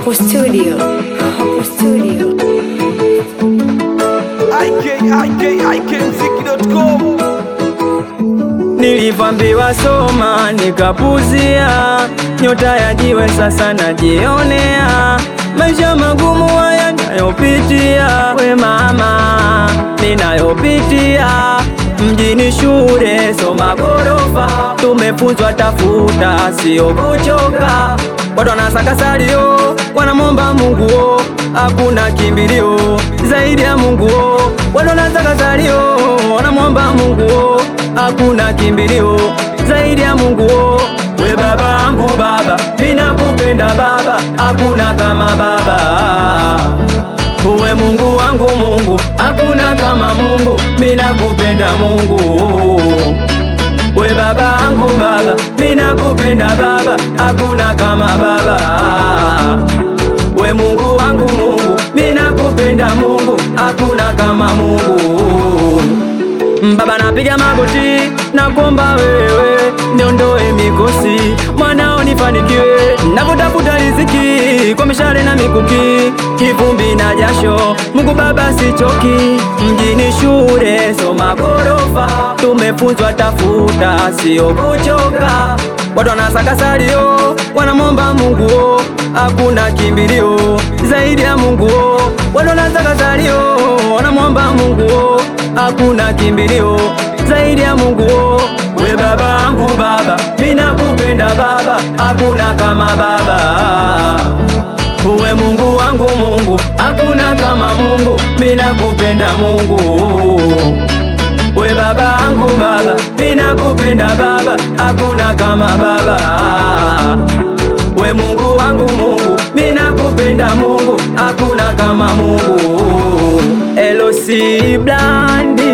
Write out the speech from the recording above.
Hapo studio. Hapo studio. ikikmziki.com Nilivambiwa soma nikapuzia, nyota ya jiwe sasa najionea, maisha magumu haya nayopitia, we mama, ninayopitia mjini, shule soma gorofa, tumefunzwa tafuta, sio kuchoka, watu wanasaka salio, wanamwomba Mungu o, hakuna kimbilio zaidi ya Mungu o, watu wanasaka salio, wanamwomba Mungu o, hakuna kimbilio zaidi ya Mungu o. We baba yangu baba, ninakupenda baba, hakuna kama baba. Uwe Mungu wangu Mungu, hakuna kama Mungu, ninakupenda Mungu. We baba yangu baba, ninakupenda baba, hakuna kama baba. We Mungu wangu Mungu, ninakupenda Mungu, hakuna kama Mungu. Baba napiga magoti na kuomba wewe niondoe mikosi, mwanao nifanikiwe, nakutafuta riziki kwa mishale na mikuki, kivumbi na jasho. Mungu Baba sichoki, mjini shule soma gorofa, tumefunzwa tafuta, sio kuchoka. Watu wanasaka salio, wanamwomba Mungu o, hakuna kimbilio zaidi ya Mungu o. Watu wanasaka salio, wanamwomba Mungu o, hakuna kimbilio zaidi ya Mungu o. We baba yangu baba, ninakupenda baba, hakuna kama baba. Uwe Mungu wangu Mungu, hakuna kama Mungu, ninakupenda Mungu. We baba yangu baba, ninakupenda baba, hakuna kama baba. We Mungu wangu Mungu, ninakupenda Mungu, hakuna kama Mungu. Elosi Blandi